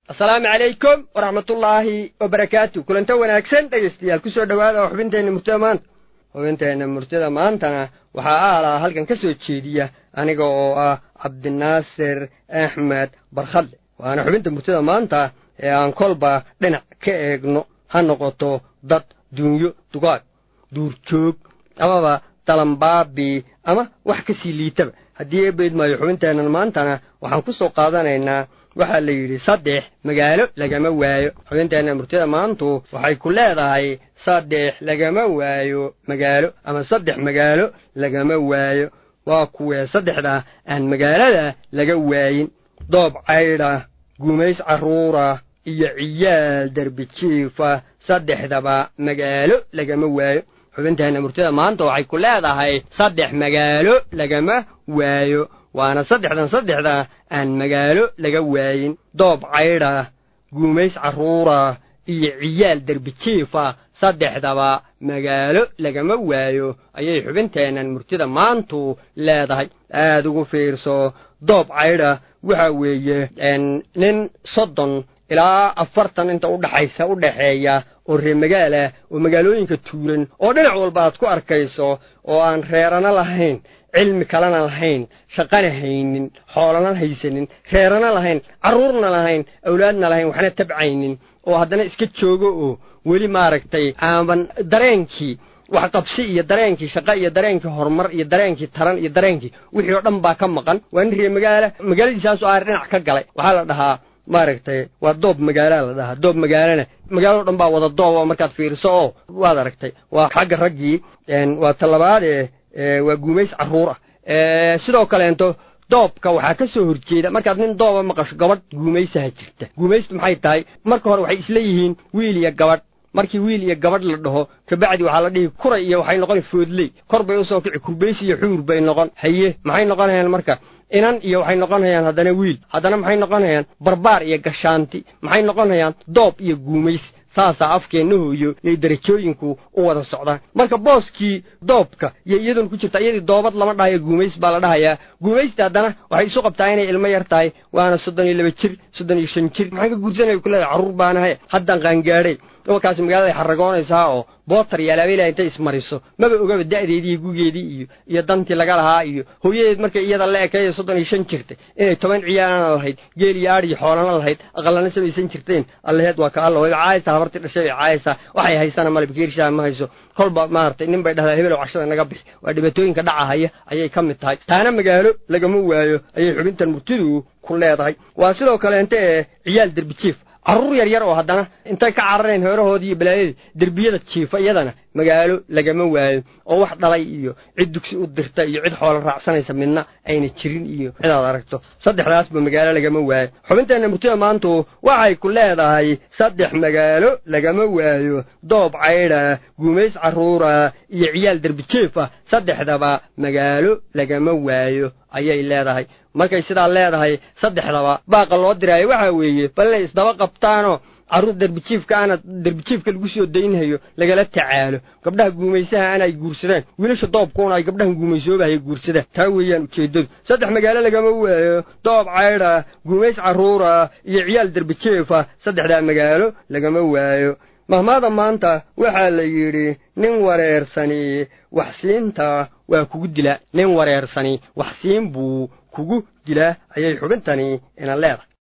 asalaamu calaykum waraxmatullaahi wabarakaatu kulanta wanaagsan dhegaystayaal ku soo dhowaada oo xubinteenna murtida maanta xubinteenna murtida maantana waxaa aalaa halkan ka soo jeediya aniga oo ah cabdinaasir axmed barkhadle waana xubinta murtida maanta ee aan kolba dhinac ka eegno ha noqoto dad duunyo dugaag duurjoog amaba dalambaabi ama wax ka sii liitaba haddii eebayd maayo xubinteennan maantana waxaan ku soo qaadanaynaa waxaa la yidhi saddex magaalo lagama waayo xubinteenna murtida maantu waxay ku leedahay saddex lagama waayo magaalo ama saddex magaalo lagama waayo waa kuwee saddexda aan magaalada laga waayin doob caydha gumays carruura iyo ciyaal derbijiifa saddexdaba magaalo lagama waayo xubinteenna murtida maanta waxay ku leedahay saddex magaalo lagama waayo waana saddexdan saddexda aan magaalo laga waayin doob caydha guumays carruura iyo ciyaal derbijiifa saddexdaba magaalo lagama waayo ayay xubinteennan murtida maantu leedahay aad ugu fiirso doob caydha waxa weeye nin soddon ilaa afartan inta udhaxaysa u dhaxeeya oo reer magaalah oo magaalooyinka tuuran oo dhinac walba aad ku arkayso oo aan reerana lahayn cilmi kalena lahayn shaqana haynin xoolana haysanin reerana lahayn carruurna lahayn awlaadna lahayn waxna tabcaynin oo haddana iska joogo oo weli maaragtay aaban dareenkii wax qabsi iyo dareenkii shaqa iyo dareenkii horumar iyo dareenkii taran iyo dareenkii wixii oo dhan baa ka maqan waa nin reer magaala magaaladiisaasu aar dhinac ka galay waxaa la dhahaa maaragtay waa doob magaalaa la dhahaa doob magaalana magaalado dhan baa wada doob oo markaad fiiriso oo waad aragtay waa xagga raggii waa talabaadee waa guumays carruur ah sidoo kaleento doobka waxaa ka soo horjeeda markaad nin dooba maqasho gabadh guumaysaha jirta guumaystu maxay tahay marka hore waxay isla yihiin wiil iyo gabadh markii wiil iyo gabadh la dhaho kabacdi waxaa la dhihi kuray iyo waxay noqon foodley kor bay usoo kici kurbays iyo xuur bay noqon haye maxay noqonayaan marka inan iyo waxay noqonayaan haddana wiil haddana maxay noqonayaan barbaar iyo gashaanti maxay noqonayaan doob iyo guumays saasaa afkeenna hooyo yay darajooyinku u wada socdaan marka booskii doobka iyo iyaduna ku jirta iyadii doobad lama dhahayo guumays baa la dhahayaa guumaysta haddana waxay isu qabtaa inay ilmo yar tahay waana soddon iyo laba jir soddon iyo shan jir maxaan ka guursanaya ku leedahay carruur baanahay haddaan qaangaadhay markaasi magaalada xaragoonaysaa oo bootar iyo alaabeelaha intay ismariso maba ogaba da'deedii iyo gugeedii iyo iyo dantii laga lahaa iyo hooyadeed markay iyada la ekeeyo soddon iyo shan jirtay inay toban ciyaalana lahayd geel iyo aad iyo xoolana lahayd aqalana samaysan jirteen allaheed waa ka alla wayba caayaysaa habartii dhashay bay caayaysaa waxay haysana male bakeerishaa ma hayso kolba maaragtay nin bay dhahdaa hebelow cashada naga bixi waa dhibaatooyinka dhacahaya ayay ka mid tahay taana magaalo lagama waayo ayay xubintan murtidu ku leedahay waa sidoo kaleente ee ciyaal derbijiif carruur yar yar oo haddana intay ka carareen heerahoodii iyo balaayadii derbiyada jiifa iyadana magaalo lagama waayo oo wax dhalay iyo cid dugsi u dirta iyo cid xoolo raacsanaysa midna ayna jirin iyo cidaad aragto saddexdaasba magaalo lagama waayo xubinteenna murtida maantu waxay ku leedahay saddex magaalo lagama waayo doob caydha guumays carruura iyo ciyaal derbijeefa saddexdaba magaalo lagama waayo ayay leedahay markay sidaa leedahay saddexdaba baaqa loo diraayo waxaa weeye bal inay isdaba qabtaanoo carruur derbijiifka ana derbijiifka lagu soo daynhayo lagala tacaalo gabdhaha guumaysaha anay guursadaan wiilasha doobkuuna ay gabdhahan guumaysoobahay guursadaan taa weeyaan ujeeddadu saddex magaalo lagama waayo doob caydha guumays carruura iyo ciyaal derbijeefa saddexdaa magaalo lagama waayo mahmaada maanta waxaa la yidhi nin wareersani waxsiinta waa kugu dilaa nin wareersani waxsiin buu kugu dilaa ayay xubintani ina leedahay